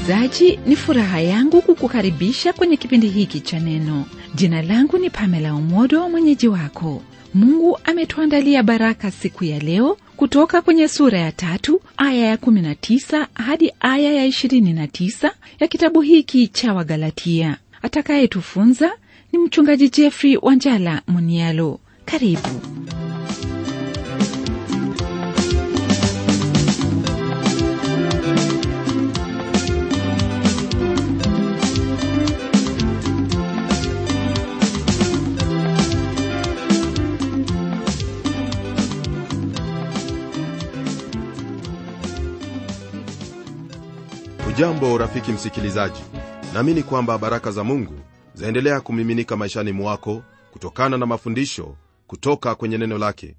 msikilizaji ni furaha yangu kukukaribisha kwenye kipindi hiki cha neno jina langu ni pamela umodo mwenyeji wako mungu ametuandalia baraka siku ya leo kutoka kwenye sura ya tatu aya ya 19 hadi aya ya 29 ya kitabu hiki cha wagalatia atakayetufunza ni mchungaji jeffrey wanjala munialo karibu ujambo rafiki msikilizaji naamini kwamba baraka za mungu zaendelea kumiminika maishani mwako kutokana na mafundisho kutoka kwenye neno lake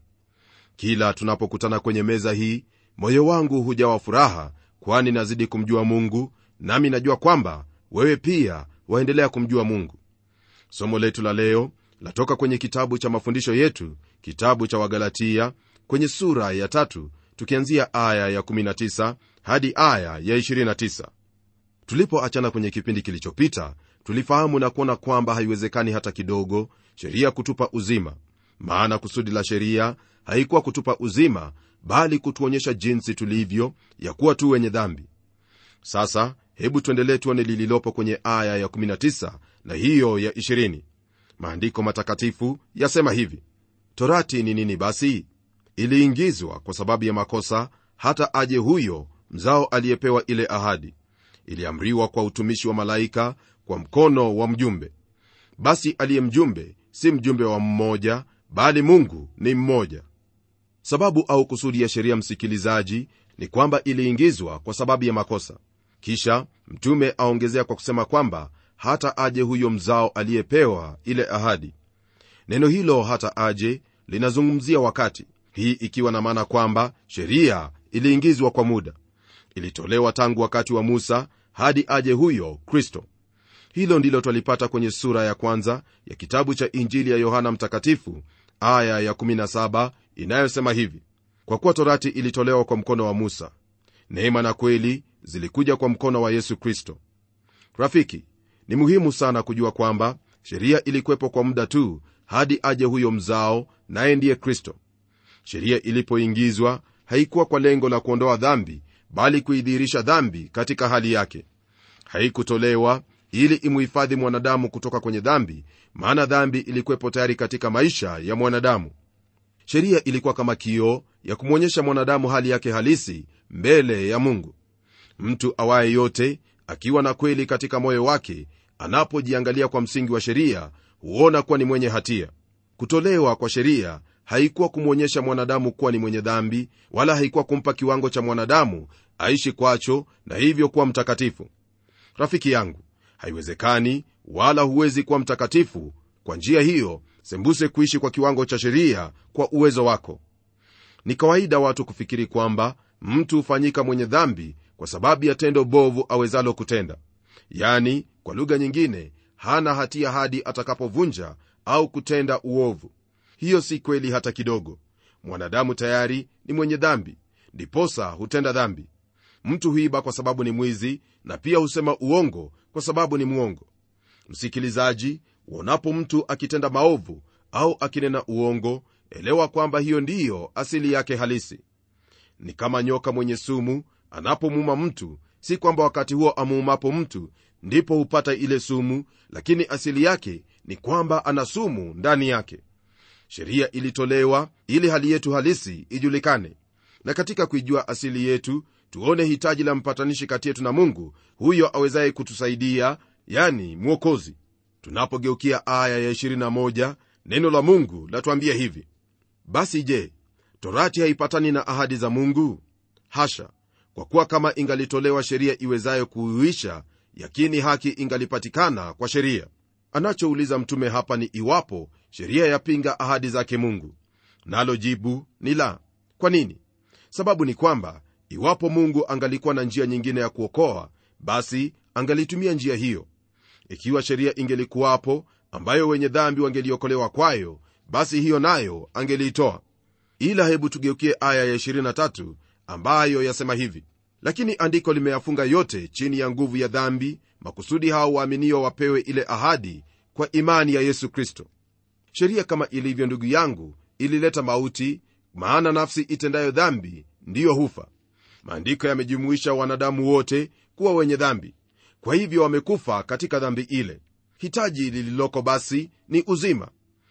kila tunapokutana kwenye meza hii moyo wangu hujawa furaha kwani nazidi kumjua mungu nami najua kwamba wewe pia waendelea kumjua mungu somo letu la leo latoka kwenye kitabu cha mafundisho yetu kitabu cha wagalatia kwenye sura ya tatu tukianzia aya ya 19 hadi aya ya 29 tulipoachana kwenye kipindi kilichopita tulifahamu na kuona kwamba haiwezekani hata kidogo sheria kutupa uzima maana kusudi la sheria haikuwa kutupa uzima bali kutuonyesha jinsi tulivyo ya kuwa tu wenye dhambi sasa hebu tuendelee tuone lililopo kwenye aya ya 19 na hiyo ya 20 maandiko matakatifu yasema hivi torati ni nini basi iliingizwa kwa sababu ya makosa hata aje huyo mzao aliyepewa ile ahadi iliamriwa kwa utumishi wa malaika kwa mkono wa mjumbe basi aliye mjumbe si mjumbe wa mmoja bali mungu ni mmoja sababu au kusudi ya sheria msikilizaji ni kwamba iliingizwa kwa sababu ya makosa kisha mtume aongezea kwa kusema kwamba hata aje huyo mzao aliyepewa ile ahadi neno hilo hata aje linazungumzia wakati hii ikiwa na maana kwamba sheria iliingizwa kwa muda ilitolewa tangu wakati wa musa hadi aje huyo kristo hilo ndilo twalipata kwenye sura ya kwanza ya kitabu cha injili ya yohana mtakatifu aya ya 17 inayosema hivi kwa kuwa torati ilitolewa kwa mkono wa musa neema na kweli zilikuja kwa mkono wa yesu kristo rafiki ni muhimu sana kujua kwamba sheria ilikuwepo kwa muda tu hadi aje huyo mzao naye ndiye kristo sheria ilipoingizwa haikuwa kwa lengo la kuondoa dhambi bali kuidhihirisha dhambi katika hali yake haikutolewa ili imuhifadhi mwanadamu kutoka kwenye dhambi maana dhambi ilikuwepo tayari katika maisha ya mwanadamu sheria ilikuwa kama kioo ya kumwonyesha mwanadamu hali yake halisi mbele ya mungu mtu awaye yote akiwa na kweli katika moyo wake anapojiangalia kwa msingi wa sheria huona kuwa ni mwenye hatia kutolewa kwa sheria haikuwa kumwonyesha mwanadamu kuwa ni mwenye dhambi wala haikuwa kumpa kiwango cha mwanadamu aishi kwacho na hivyo kuwa mtakatifu rafiki yangu haiwezekani wala huwezi kuwa mtakatifu kwa njia hiyo sembuse kuishi kwa kiwango cha sheria kwa uwezo wako ni kawaida watu kufikiri kwamba mtu hufanyika mwenye dhambi kwa sababu ya tendo bovu awezalo kutenda yani kwa lugha nyingine hana hatia hadi atakapovunja au kutenda uovu hiyo si kweli hata kidogo mwanadamu tayari ni mwenye dhambi ndiposa hutenda dhambi mtu huiba kwa sababu ni mwizi na pia husema uongo kwa sababu ni mwongo msikilizaji uonapo mtu akitenda maovu au akinena uongo elewa kwamba hiyo ndiyo asili yake halisi ni kama nyoka mwenye sumu anapomuuma mtu si kwamba wakati huo amuumapo mtu ndipo hupata ile sumu lakini asili yake ni kwamba ana sumu ndani yake sheria ilitolewa ili hali yetu halisi ijulikane na katika kuijua asili yetu tuone hitaji la mpatanishi kati yetu na mungu huyo awezaye kutusaidia yani mwokozi tunapogeukia aya ya 21 neno la mungu latuambia hivi basi je torati haipatani na ahadi za mungu hasha kwa kuwa kama ingalitolewa sheria iwezayo kuuisha yakini haki ingalipatikana kwa sheria anachouliza mtume hapa ni iwapo sheria yapinga ahadi zake mungu nalo jibu ni la kwa nini sababu ni kwamba iwapo mungu angalikuwa na njia nyingine ya kuokoa basi angalitumia njia hiyo ikiwa sheria ingelikuwapo ambayo wenye dhambi wangeliokolewa kwayo basi hiyo nayo angeliitoa ila hebu tugeukie aya ya 23 ambayo yasema hivi lakini andiko limeyafunga yote chini ya nguvu ya dhambi makusudi hao waaminio wapewe ile ahadi kwa imani ya yesu kristo sheria kama ilivyo ndugu yangu ilileta mauti maana nafsi itendayo dhambi ndiyo hufa maandiko yamejumuisha wanadamu wote kuwa wenye dhambi kwa hivyo wamekufa katika dhambi ile hitaji lililoko basi ni uzima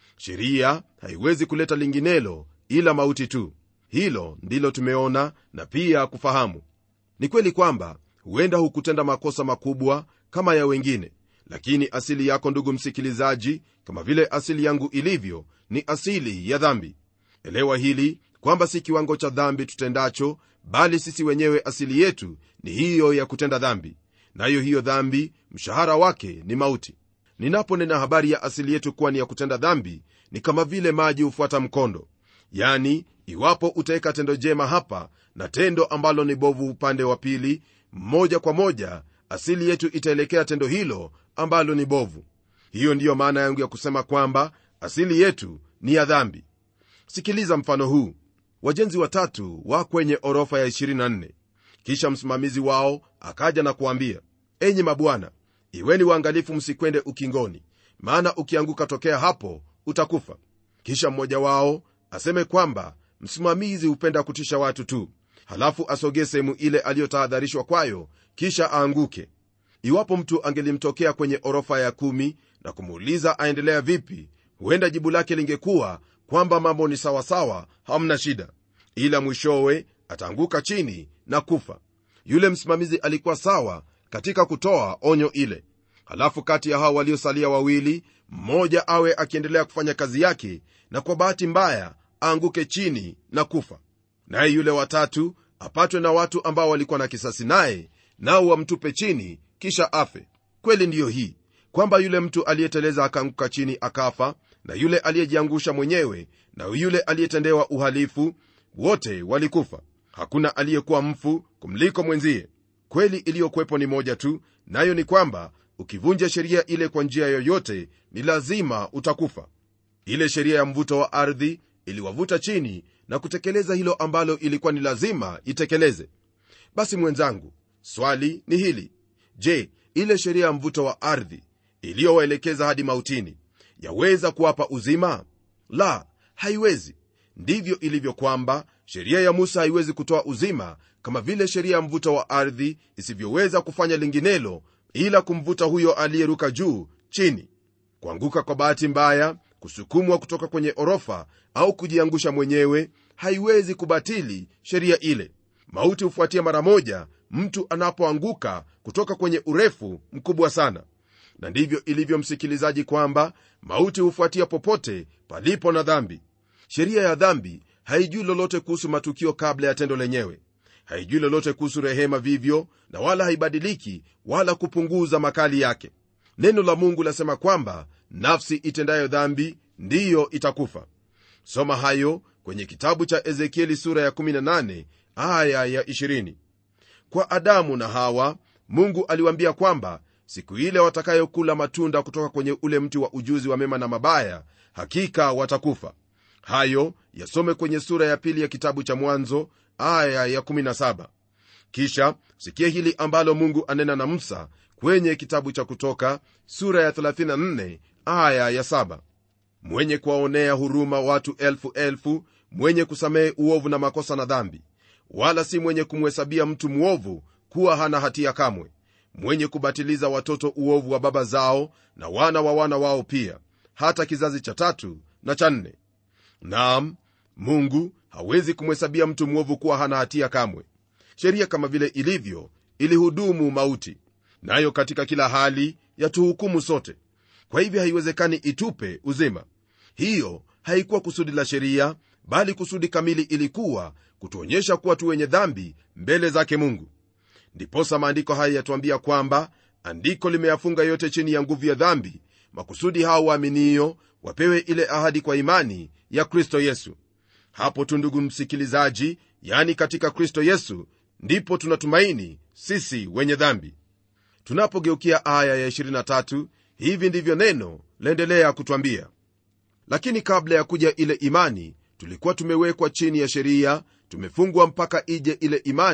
sheria haiwezi kuleta linginelo ila mauti tu hilo ndilo tumeona na pia kufahamu ni kweli kwamba huenda hukutenda makosa makubwa kama ya wengine lakini asili yako ndugu msikilizaji kama vile asili yangu ilivyo ni asili ya dhambi elewa hili kwamba si kiwango cha dhambi tutendacho bali sisi wenyewe asili yetu ni hiyo ya kutenda dhambi nayo hiyo dhambi mshahara wake ni mauti ninaponena habari ya asili yetu kuwa ni ya kutenda dhambi ni kama vile maji hufuata mkondo yani iwapo utaweka tendo jema hapa na tendo ambalo ni bovu upande wa pili moja kwa moja asili yetu itaelekea tendo hilo ambalo ni bovu hiyo ndiyo maana yangu ya kusema kwamba asili yetu ni ya dhambi sikiliza mfano huu wajenzi watatu wa kwenye orofa ya 24 kisha msimamizi wao akaja na kuambia enyi mabwana iweni waangalifu msikwende ukingoni maana ukianguka tokea hapo utakufa kisha mmoja wao aseme kwamba msimamizi hupenda kutisha watu tu halafu asogee sehemu ile aliyotahadharishwa kwayo kisha aanguke iwapo mtu angelimtokea kwenye orofa ya kumi na kumuuliza aendelea vipi huenda jibu lake lingekuwa kwamba mambo ni sawasawa hamna shida ila mwishowe ataanguka chini na kufa yule msimamizi alikuwa sawa katika kutoa onyo ile halafu kati ya hao waliosalia wawili mmoja awe akiendelea kufanya kazi yake na kwa bahati mbaya aanguke chini na kufa naye yule watatu apatwe na watu ambao walikuwa na kisasi naye nao wamtupe chini kisha afe kweli ndiyo hii kwamba yule mtu aliyeteleza akaanguka chini akafa na yule aliyejiangusha mwenyewe na yule aliyetendewa uhalifu wote walikufa hakuna aliyekuwa mfu kumliko mwenzie kweli iliyokuwepo ni moja tu nayo ni kwamba ukivunja sheria ile kwa njia yoyote ni lazima utakufa ile sheria ya mvuto wa ardhi iliwavuta chini na kutekeleza hilo ambalo ilikuwa ni lazima itekeleze basi mwenzangu swali ni hili je ile sheria ya mvuto wa ardhi iliyowaelekeza hadi mautini yaweza kuwapa uzima la haiwezi ndivyo ilivyo kwamba sheria ya musa haiwezi kutoa uzima kama vile sheria ya mvuto wa ardhi isivyoweza kufanya linginelo ila kumvuta huyo aliyeruka juu chini kuanguka kwa bahati mbaya kusukumwa kutoka kwenye orofa au kujiangusha mwenyewe haiwezi kubatili sheria ile mauti hufuatia mara moja mtu anapoanguka kutoka kwenye urefu mkubwa sana na ndivyo ilivyo msikilizaji kwamba mauti hufuatia popote palipo na dhambi sheria ya dhambi haijui lolote kuhusu matukio kabla ya tendo lenyewe haijui lolote kuhusu rehema vivyo na wala haibadiliki wala kupunguza makali yake neno la mungu lasema kwamba nafsi itendayo dhambi ndiyo itakufa soma hayo kwenye kitabu cha ezekieli sura ya 18 aya ya 20 kwa adamu na hawa mungu aliwaambia kwamba siku ile watakayokula matunda kutoka kwenye ule mti wa ujuzi wa mema na mabaya hakika watakufa hayo yasome kwenye sura ya pili ya kitabu cha mwanzo aya ya 17 kisha sikia hili ambalo mungu anena na musa kwenye kitabu cha kutoka sura ya 34 aya ya 7 mwenye kuwaonea huruma watu elfu elfu mwenye kusamehe uovu na makosa na dhambi wala si mwenye kumhesabia mtu mwovu kuwa hana hatia kamwe mwenye kubatiliza watoto uovu wa baba zao na wana wa wana wao pia hata kizazi cha tatu na cha nne naam mungu hawezi kumhesabia mtu mwovu kuwa hana hatia kamwe sheria kama vile ilivyo ilihudumu mauti nayo katika kila hali yatuhukumu sote kwa hivyo haiwezekani itupe uzima hiyo haikuwa kusudi la sheria bali kusudi kamili ilikuwa kutuonyesha kuwa tu wenye dhambi mbele zake mungu ndiposa maandiko haya yatuambia kwamba andiko limeyafunga yote chini ya nguvu ya dhambi makusudi hao waaminio wapewe ile ahadi kwa imani ya kristo yesu hapo tu ndugu msikilizaji yani katika kristo yesu ndipo tunatumaini sisi wenye dhambi tunapogeukia aya ya 23 hivi ndivyo neno laendelea kutwambia lakini kabla ya kuja ile imani tulikuwa tumewekwa chini ya sheria tumefungwa mpaka ije ile imani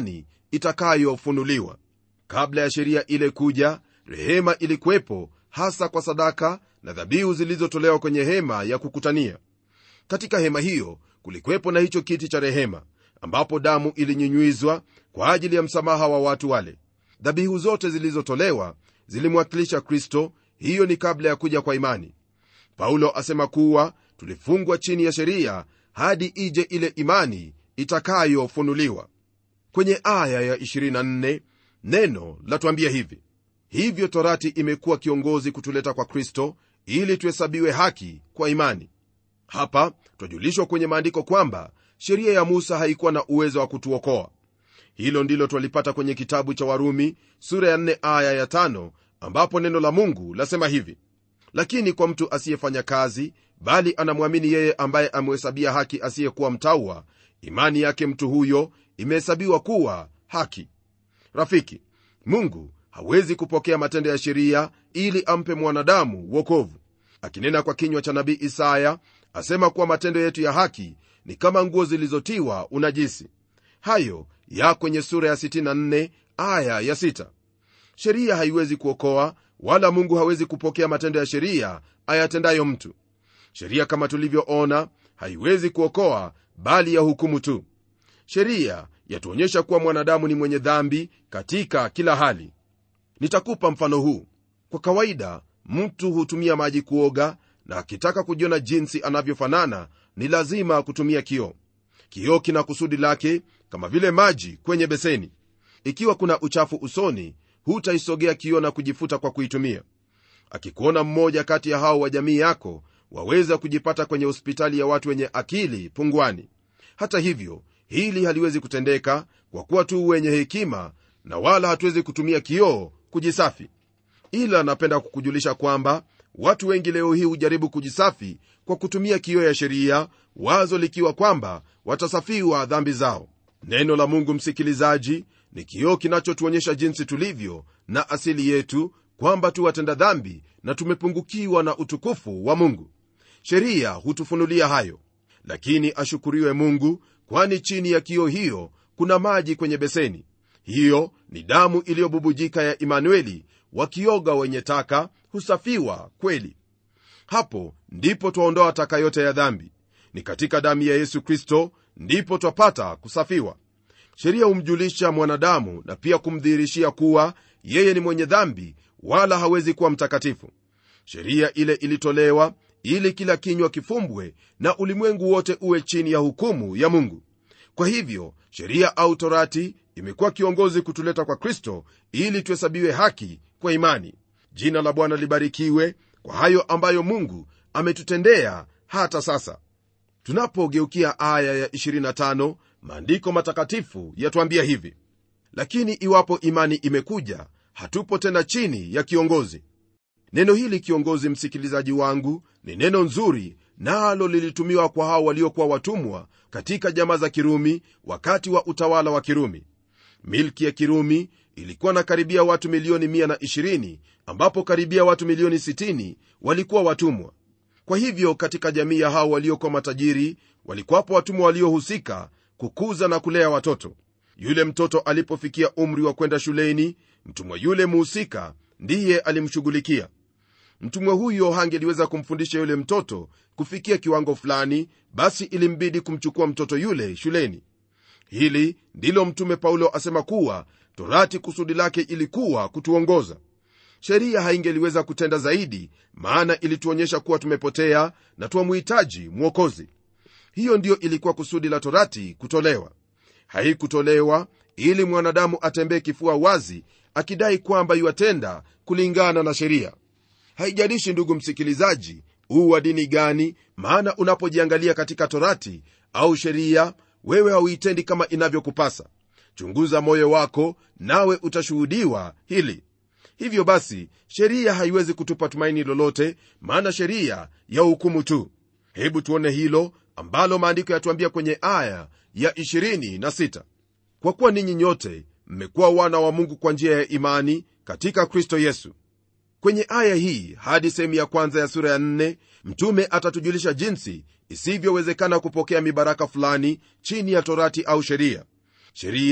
itakayofunuliwa kabla ya sheria ile kuja rehema ilikuwepo hasa kwa sadaka na dhabihu zilizotolewa kwenye hema ya kukutania katika hema hiyo kulikuwepo na hicho kiti cha rehema ambapo damu ilinyunywizwa kwa ajili ya msamaha wa watu wale dhabihu zote zilizotolewa zilimwakilisha kristo hiyo ni kabla ya kuja kwa imani paulo asema kuwa tulifungwa chini ya sheria hadi ije ile imani itakayofunuliwa kwenye aya ya 24 neno latuambia hivi hivyo torati imekuwa kiongozi kutuleta kwa kristo ili tuhesabiwe haki kwa imani hapa twajulishwa kwenye maandiko kwamba sheria ya musa haikuwa na uwezo wa kutuokoa hilo ndilo twalipata kwenye kitabu cha warumi sura ya 4 aya ya 5 ambapo neno la mungu lasema hivi lakini kwa mtu asiyefanya kazi bali anamwamini yeye ambaye amehesabia haki asiyekuwa mtaua imani yake mtu huyo imehesabiwa kuwa haki rafiki mungu hawezi kupokea matendo ya sheria ili ampe mwanadamu wokovu akinena kwa kinywa cha nabii isaya asema kuwa matendo yetu ya haki ni kama nguo zilizotiwa unajisi hayo ya kwenye sura ya 64 aya ya 6 sheria haiwezi kuokoa wala mungu hawezi kupokea matendo ya sheria ayatendayo mtu sheria kama tulivyoona haiwezi kuokoa bali ya hukumu tu sheria yatuonyesha kuwa mwanadamu ni mwenye dhambi katika kila hali nitakupa mfano huu kwa kawaida mtu hutumia maji kuoga na akitaka kujiona jinsi anavyofanana ni lazima kutumia kioo kioo kina kusudi lake kama vile maji kwenye beseni ikiwa kuna uchafu usoni hutaisogea kioo na kujifuta kwa kuitumia akikuona mmoja kati ya hao wa jamii yako waweza kujipata kwenye hospitali ya watu wenye akili pungwani hata hivyo hili haliwezi kutendeka kwa kuwa tu wenye hekima na wala hatuwezi kutumia kioo kujisafi ila napenda kukujulisha kwamba watu wengi leo hii hujaribu kujisafi kwa kutumia kioo ya sheria wazo likiwa kwamba watasafiwa dhambi zao neno la mungu msikilizaji ni kioo kinachotuonyesha jinsi tulivyo na asili yetu kwamba tu watenda dhambi na tumepungukiwa na utukufu wa mungu sheria hutufunulia hayo lakini ashukuriwe mungu kwani chini ya kioo hiyo kuna maji kwenye beseni hiyo ni damu iliyobubujika ya imanueli wakioga wenye taka husafiwa kweli hapo ndipo twaondoa taka yote ya dhambi ni katika damu ya yesu kristo ndipo twapata kusafiwa sheria humjulisha mwanadamu na pia kumdhihirishia kuwa yeye ni mwenye dhambi wala hawezi kuwa mtakatifu sheria ile ilitolewa ili kila kinywa kifumbwe na ulimwengu wote uwe chini ya hukumu ya mungu kwa hivyo sheria au torati imekuwa kiongozi kutuleta kwa kristo ili tuhesabiwe haki kwa imani jina la bwana libarikiwe kwa hayo ambayo mungu ametutendea hata sasa tunapogeukia aya ya 25 maandiko matakatifu yatuambia hivi lakini iwapo imani imekuja hatupo tena chini ya kiongozi neno hili kiongozi msikilizaji wangu ni neno nzuri nalo lilitumiwa kwa hao waliokuwa watumwa katika jamaa za kirumi wakati wa utawala wa kirumi milki ya kirumi ilikuwa na karibia watu milioni 120 ambapo karibia watu milioni 60 walikuwa watumwa kwa hivyo katika jamii ya hao waliokuwa matajiri walikuwapo watumwa waliohusika kukuza na kulea watoto yule mtoto alipofikia umri wa kwenda shuleni mtumwa yule muhusika ndiye alimshughulikia mtumwa huyo hangeliweza kumfundisha yule mtoto kufikia kiwango fulani basi ilimbidi kumchukua mtoto yule shuleni hili ndilo mtume paulo asema kuwa torati kusudi lake ilikuwa kutuongoza sheria haingeliweza kutenda zaidi maana ilituonyesha kuwa tumepotea na twamhitaji mwokozi hiyo ndiyo ilikuwa kusudi la torati kutolewa haikutolewa ili mwanadamu atembee kifua wazi akidai kwamba iwatenda kulingana na sheria haijalishi ndugu msikilizaji huu wa dini gani maana unapojiangalia katika torati au sheria wewe hauitendi kama inavyokupasa chunguza moyo wako nawe utashuhudiwa hili hivyo basi sheria haiwezi kutupa tumaini lolote maana sheria ya hukumu tu hebu tuone hilo ambalo maandiko yatuambia kwenye aya ya 26 kwa kuwa ninyi nyote mmekuwa wana wa mungu kwa njia ya imani katika kristo yesu kwenye aya hii hadi sehemu ya kwanza ya sura ya 4 mtume atatujulisha jinsi isivyowezekana kupokea mibaraka fulani chini ya torati au sheria sheria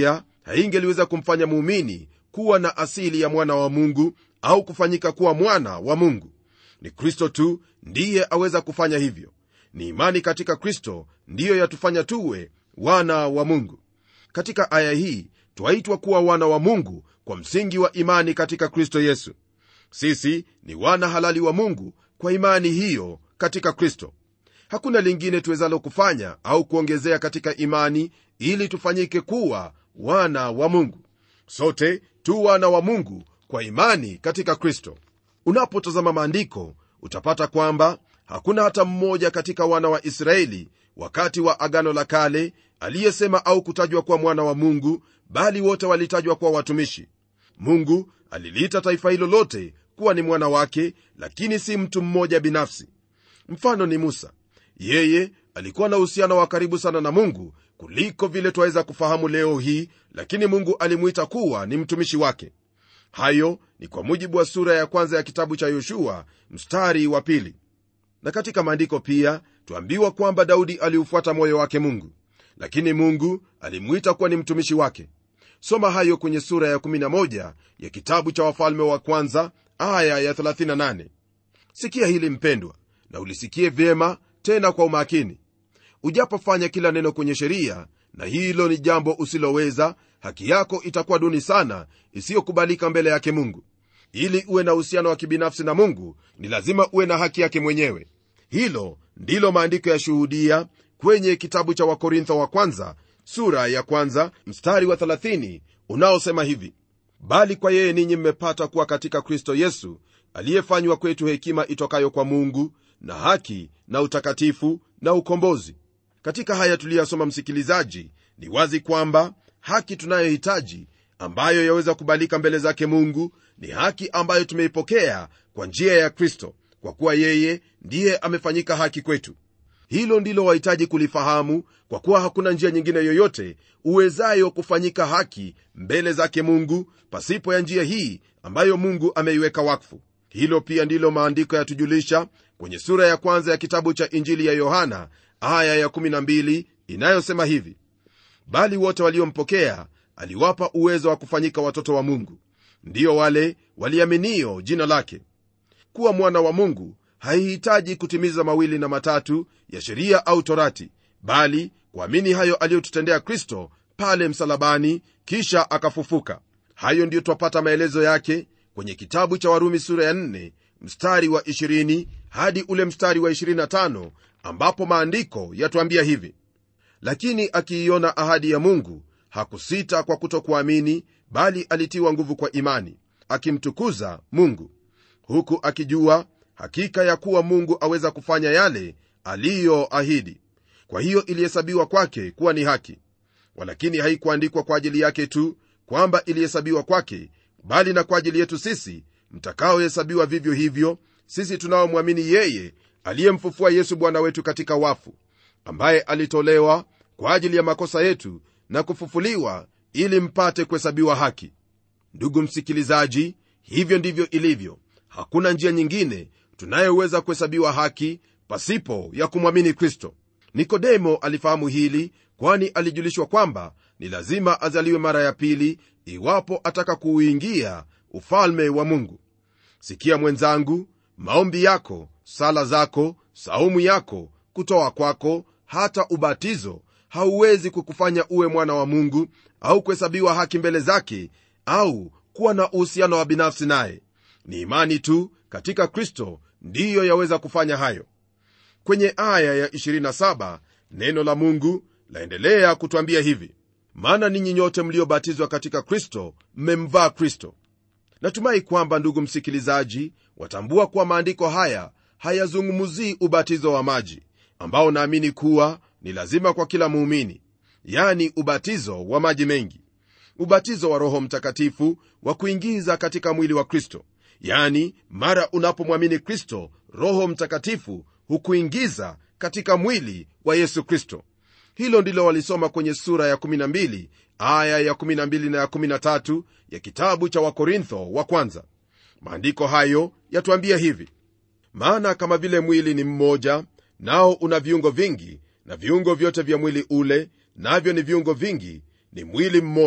haingeliweza kumfanya muumini kuwa na asili ya mwana wa mungu au kufanyika kuwa mwana wa mungu ni kristo tu ndiye aweza kufanya hivyo ni imani katika kristo ndiyo yatufanya tuwe wana wa mungu katika aya hii twaitwa kuwa wana wa mungu kwa msingi wa imani katika kristo yesu sisi ni wana halali wa mungu kwa imani hiyo katika kristo hakuna lingine tuwezalo kufanya au kuongezea katika imani ili tufanyike kuwa wana wa mungu sote tu wana wa mungu kwa imani katika kristo unapotazama maandiko utapata kwamba hakuna hata mmoja katika wana wa israeli wakati wa agano la kale aliyesema au kutajwa kuwa mwana wa mungu bali wote walitajwa kuwa watumishi mungu aliliita taifa hilo lote kuwa ni mwana wake lakini si mtu mmoja binafsi mfano ni musa yeye alikuwa na uhusiano wa karibu sana na mungu kuliko vile twaweza kufahamu leo hii lakini mungu alimwita kuwa ni mtumishi wake hayo ni kwa mujibu wa sura ya kwanza ya kitabu cha yoshua mstari wa pili na katika maandiko pia twambiwa kwamba daudi aliufuata moyo wake mungu lakini mungu alimwita kuwa ni mtumishi wake soma hayo kwenye sura ya 11 ya kitabu cha wafalme wa kwanza aya ya 38 sikia hili mpendwa na ulisikie vyema tena kwa umakini ujapofanya kila neno kwenye sheria na hilo ni jambo usiloweza haki yako itakuwa duni sana isiyokubalika mbele yake mungu ili uwe na uhusiano wa kibinafsi na mungu ni lazima uwe na haki yake mwenyewe hilo ndilo maandiko yashuhudia kwenye kitabu cha wakorintho wa kwanza sura ya kwanza mstari wa 30 unaosema hivi bali kwa yeye ninyi mmepata kuwa katika kristo yesu aliyefanywa kwetu hekima itokayo kwa mungu na haki na utakatifu na ukombozi katika haya tuliyasoma msikilizaji ni wazi kwamba haki tunayohitaji ambayo yaweza kubalika mbele zake mungu ni haki ambayo tumeipokea kwa njia ya kristo kwa kuwa yeye ndiye amefanyika haki kwetu hilo ndilo wahitaji kulifahamu kwa kuwa hakuna njia nyingine yoyote uwezayo kufanyika haki mbele zake mungu pasipo ya njia hii ambayo mungu ameiweka wakfu hilo pia ndilo maandiko yatujulisha kwenye sura ya kwanza ya kitabu cha injili ya yohana aya ya 12 inayosema hivi bali wote waliompokea aliwapa uwezo wa kufanyika watoto wa mungu ndiyo wale waliaminio jina lake kuwa mwana wa mungu haihitaji kutimiza mawili na matatu ya sheria au torati bali kuamini hayo aliyotutendea kristo pale msalabani kisha akafufuka hayo ndiyo twapata maelezo yake kwenye kitabu cha warumi sura ya 4 mstari wa 20 hadi ule mstari wa 25 ambapo maandiko yatuambia hivi lakini akiiona ahadi ya mungu hakusita kwa kutokuamini bali alitiwa nguvu kwa imani akimtukuza mungu huku akijua hakika ya kuwa mungu aweza kufanya yale aliyoahidi kwa hiyo ilihesabiwa kwake kuwa ni haki walakini haikuandikwa kwa ajili yake tu kwamba ilihesabiwa kwake bali na kwa ajili yetu sisi mtakaohesabiwa vivyo hivyo sisi tunaomwamini yeye aliyemfufua yesu bwana wetu katika wafu ambaye alitolewa kwa ajili ya makosa yetu na kufufuliwa ili mpate kuhesabiwa haki ndugu msikilizaji hivyo ndivyo ilivyo hakuna njia nyingine tunayoweza kuhesabiwa haki pasipo ya kumwamini kristo nikodemo alifahamu hili kwani alijulishwa kwamba ni lazima azaliwe mara ya pili iwapo ataka kuuingia ufalme wa mungu sikia mwenzangu maombi yako sala zako saumu yako kutoa kwako hata ubatizo hauwezi kukufanya uwe mwana wa mungu au kuhesabiwa haki mbele zake au kuwa na uhusiano wa binafsi naye ni imani tu katika kristo ndiyo yaweza kufanya hayo kwenye aya ya 27 neno la mungu laendelea kutwambia hivi maana ninyi nyote mliobatizwa katika kristo mmemvaa kristo natumai kwamba ndugu msikilizaji watambua kuwa maandiko haya hayazungumzii ubatizo wa maji ambao naamini kuwa ni lazima kwa kila muumini yani ubatizo wa maji mengi ubatizo wa roho mtakatifu wa kuingiza katika mwili wa kristo yani mara unapomwamini kristo roho mtakatifu hukuingiza katika mwili wa yesu kristo hilo ndilo walisoma kwenye sura ya 12 aya ya 12 na ya 13 ya kitabu cha wakorintho wa kwanza maandiko hayo yatuambia hivi maana kama vile mwili ni mmoja nao una viungo vingi na viungo vyote vya mwili ule navyo ni viungo vingi ni mwili mmoja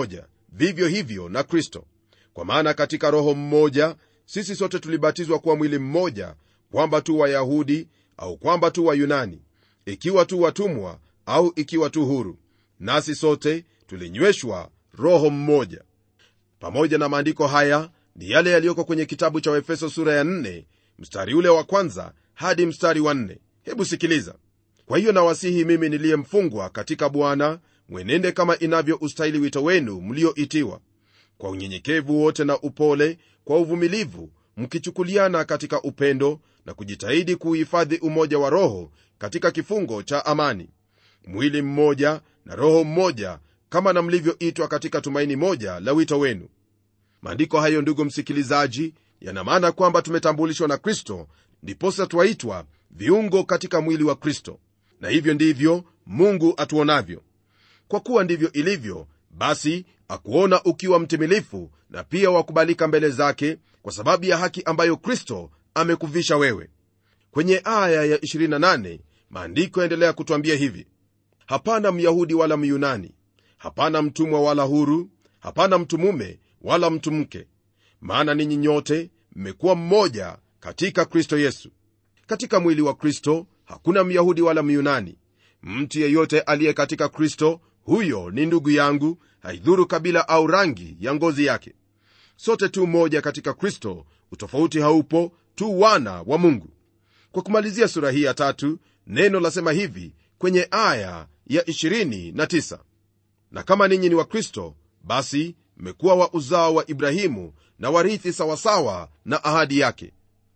vivyo hivyo na kristo kwa maana katika roho mmoja sisi sote tulibatizwa kuwa mwili mmoja kwamba tu wayahudi au kwamba tu wayunani ikiwa tu watumwa au ikiwa tu huru nasi sote tulinyweshwa roho mmoja pamoja na maandiko haya ni yale yaliyoko kwenye kitabu cha waefeso sura ya 4 mstari ule wa kwanza hadi mstari wa 4 hebu sikiliza kwa hiyo nawasihi mimi niliyemfungwa katika bwana mwenende kama inavyo ustahili wito wenu mlioitiwa kwa unyenyekevu wote na upole kwa uvumilivu mkichukuliana katika upendo na kujitahidi kuuhifadhi umoja wa roho katika kifungo cha amani mwili mmoja na roho mmoja kama na mlivyoitwa katika tumaini moja la wito wenu maandiko hayo ndugu msikilizaji yana maana kwamba tumetambulishwa na kristo ndiposa twaitwa viungo katika mwili wa kristo na hivyo ndivyo mungu atuonavyo kwa kuwa ndivyo ilivyo basi akuona ukiwa mtimilifu na pia wakubalika mbele zake kwa sababu ya haki ambayo kristo amekuvisha wewe kwenye aya ya 28 maandiko yaendelea kutwambia hivi hapana myahudi wala myunani hapana mtumwa wala huru hapana mtu mume wala mtu mke maana ninyi nyote mmekuwa mmoja katika kristo yesu katika mwili wa kristo hakuna myahudi wala myunani mtu yeyote aliye katika kristo huyo ni ndugu yangu haidhuru kabila au rangi ya ngozi yake sote tu moja katika kristo utofauti haupo tu wana wa mungu kwa kumalizia sura hii ya tatu neno lasema hivi kwenye aya ya 29 na kama ninyi ni wa kristo basi mmekuwa wa uzao wa ibrahimu na warithi sawasawa na ahadi yake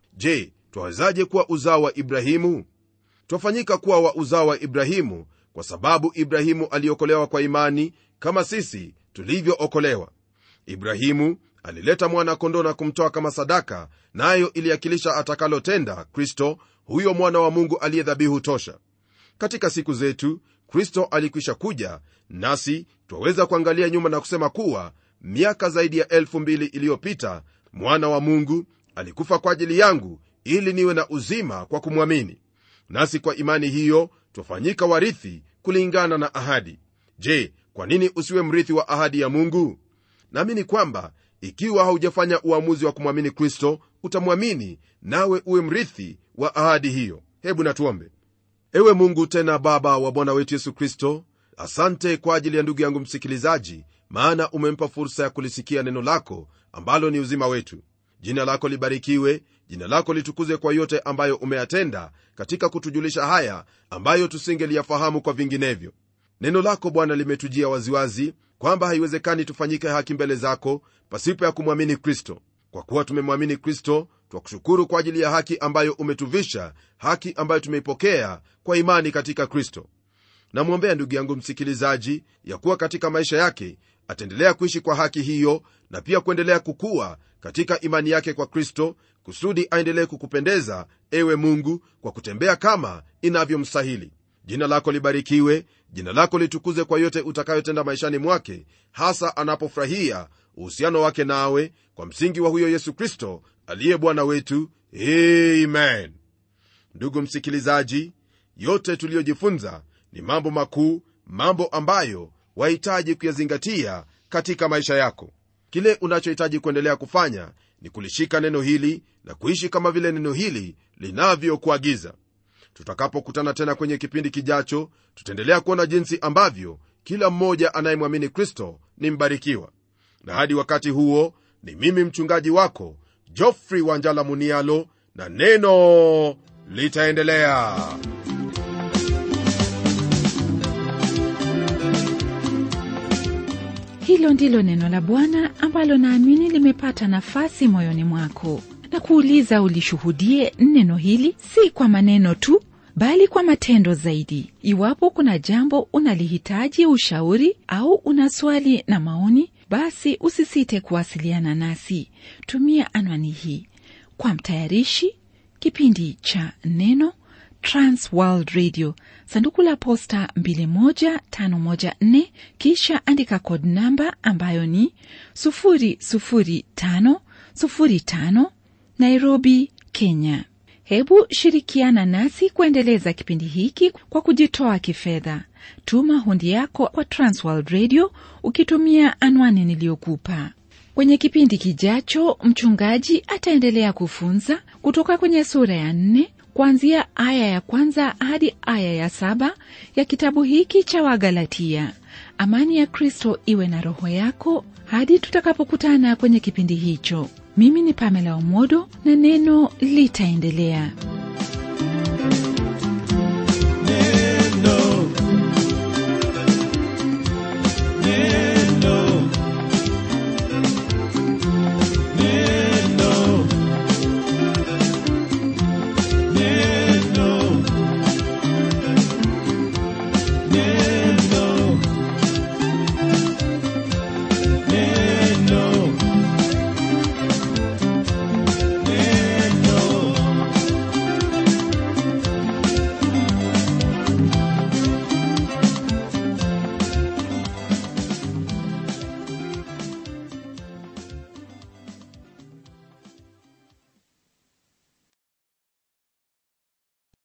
je twawezaje kuwa uzao wa ibrahimu twafanyika kuwa wa uzao wa ibrahimu kwa sababu ibrahimu aliokolewa kwa imani kama sisi tulivyookolewa ibrahimu alileta mwana-kondoo na kumtoa kama sadaka nayo na iliakilisha atakalotenda kristo huyo mwana wa mungu aliye dhabihu tosha katika siku zetu kristo alikwisha kuja nasi twaweza kuangalia nyuma na kusema kuwa miaka zaidi ya elfu mbili iliyopita mwana wa mungu alikufa kwa ajili yangu ili niwe na uzima kwa kumwamini nasi kwa imani hiyo twafanyika warithi kulingana na ahadi je kwa nini usiwe mrithi wa ahadi ya mungu naamini kwamba ikiwa haujafanya uamuzi wa kumwamini kristo utamwamini nawe uwe mrithi wa ahadi hiyo hebu natuombe ewe mungu tena baba wa bwana wetu yesu kristo asante kwa ajili ya ndugu yangu msikilizaji maana umempa fursa ya kulisikia neno lako ambalo ni uzima wetu jina lako libarikiwe jina lako litukuzwe kwa yote ambayo umeyatenda katika kutujulisha haya ambayo tusingeliyafahamu kwa vinginevyo neno lako bwana limetujia waziwazi kwamba haiwezekani tufanyike haki mbele zako pasipo ya kumwamini kristo kwa kuwa tumemwamini kristo twakushukuru kwa ajili ya haki ambayo umetuvisha haki ambayo tumeipokea kwa imani katika kristo namwombea ndugu yangu msikilizaji ya kuwa katika maisha yake ataendelea kuishi kwa haki hiyo na pia kuendelea kukua katika imani yake kwa kristo kusudi aendelee kukupendeza ewe mungu kwa kutembea kama inavyomstahili jina lako libarikiwe jina lako litukuze kwa yote utakayotenda maishani mwake hasa anapofurahia uhusiano wake nawe kwa msingi wa huyo yesu kristo aliye bwana wetu amen ndugu msikilizaji yote tuliyojifunza ni mambo makuu mambo ambayo wahitaji kuyazingatia katika maisha yako kile unachohitaji kuendelea kufanya ni kulishika neno hili na kuishi kama vile neno hili linavyokuagiza tutakapokutana tena kwenye kipindi kijacho tutaendelea kuona jinsi ambavyo kila mmoja anayemwamini kristo ni mbarikiwa na hadi wakati huo ni mimi mchungaji wako jofrey wanjala munialo na neno litaendelea hilo ndilo neno la bwana ambalo naamini limepata nafasi moyoni mwako na kuuliza ulishuhudie neno hili si kwa maneno tu bali kwa matendo zaidi iwapo kuna jambo unalihitaji ushauri au una swali na maoni basi usisite kuwasiliana nasi tumia anwani hii kwa mtayarishi kipindi cha neno transworld radio sanduku la posta 21514 kisha andika kod namba ambayo ni 00505 nairobi kenya hebu shirikiana nasi kuendeleza kipindi hiki kwa kujitoa kifedha tuma hundi yako kwa transworld radio ukitumia anwani niliyokupa kwenye kipindi kijacho mchungaji ataendelea kufunza kutoka kwenye sura ya nne kuanzia aya ya kwanza hadi aya ya saba ya kitabu hiki cha wagalatia amani ya kristo iwe na roho yako hadi tutakapokutana kwenye kipindi hicho mimi ni pamela omodo na neno litaendelea